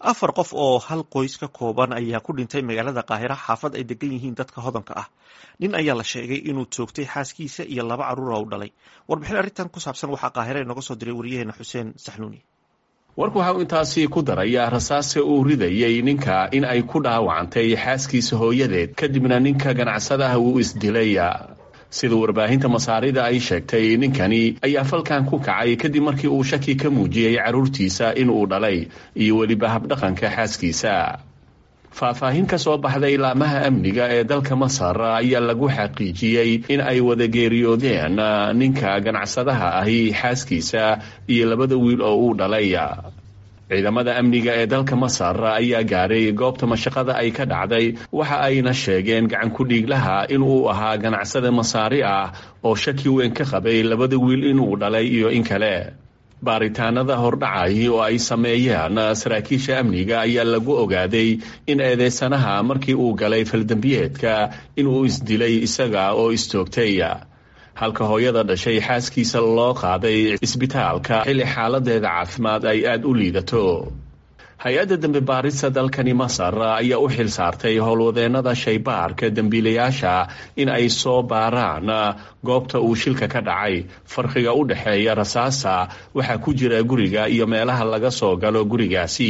afar qof oo hal qoys ka kooban ayaa ku dhintay magaalada qaahira xaafad ay degan yihiin dadka hodanka ah nin ayaa la sheegay inuu toogtay xaaskiisa iyo laba caruura u dhalay warbixin arrintan ku saabsan waxaa qaahira inooga soo diray wariyaheena xuseen saxnuuni warku waxa uu intaasi ku daraya rasaase uu ridayay ninka in ay ku dhaawacantay xaaskiisa hooyadeed kadibna ninka ganacsadaha uu isdilay sida warbaahinta masaarida ay sheegtay ninkani ayaa falkan ku kacay kadib markii uu shaki ka muujiyey carruurtiisa in uu dhalay iyo weliba habdhaqanka xaaskiisa faahfaahin ka soo baxday laamaha amniga ee dalka masar ayaa lagu xaqiijiyey in ay wada geeriyoodeen ninka ganacsadaha ahi xaaskiisa iyo labada wiil oo uu dhalay ciidamada amniga ee dalka masar ayaa gaaray goobta mashaqada ay ka dhacday waxa ayna sheegeen gacan ku-dhiiglaha inuu ahaa ganacsada masaari ah oo shaki weyn ka qabay labada wiil inuu dhalay iyo in kale baaritaanada hordhacay oo ay sameeyeen saraakiisha amniga ayaa lagu ogaaday in eedeysanaha markii uu galay faldembiyeedka inuu isdilay isaga oo istoogtay halka hooyada dhashay xaaskiisa loo qaaday isbitaalka xilli xaaladeeda caafimaad ay aada u liidato hay-adda dembi baarista dalkani masar ayaa u xil saartay howlwadeennada shaybaarka dembiilayaasha in ay soo baaraan goobta uu shilka ka dhacay farqiga u dhexeeya rasaasa waxaa ku jira guriga iyo meelaha laga soo galo gurigaasi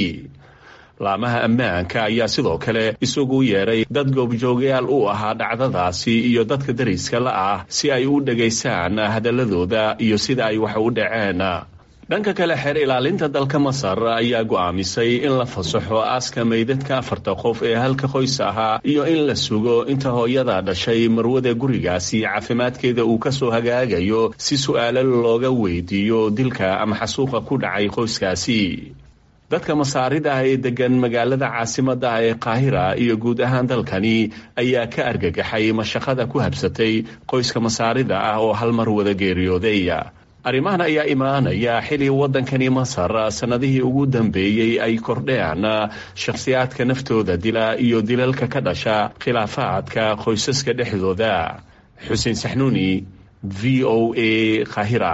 laamaha ammaanka ayaa sidoo kale isugu yeeray dad goobjoogayaal u ahaa dhacdadaasi iyo dadka dariska la ah si ay u dhegaystaan hadaladooda iyo sida ay wax u dhaceen dhanka kale xeer ilaalinta dalka masar ayaa go'aamisay in la fasaxo aaska meydadka afarta qof ee halka qoys ahaa iyo in la sugo inta hooyada dhashay marwada gurigaasi caafimaadkeeda uu kasoo hagaagayo si su-aalo looga weydiiyo dilka ama xasuuqa ku dhacay qoyskaasi dadka masaarida ah ee degan magaalada caasimada ah ee qaahira iyo guud ahaan dalkani ayaa ka argagaxay mashaqada ku habsatay qoyska masaarida ah oo hal mar wada geeriyooday arrimahan ayaa imaanaya xili waddankani masar sannadihii ugu dambeeyey ay kordheen shakhsiyaadka naftooda dila iyo dilalka ka dhasha khilaafaadka qoysaska dhexdooda xuseen saxnuuni v o a qaahira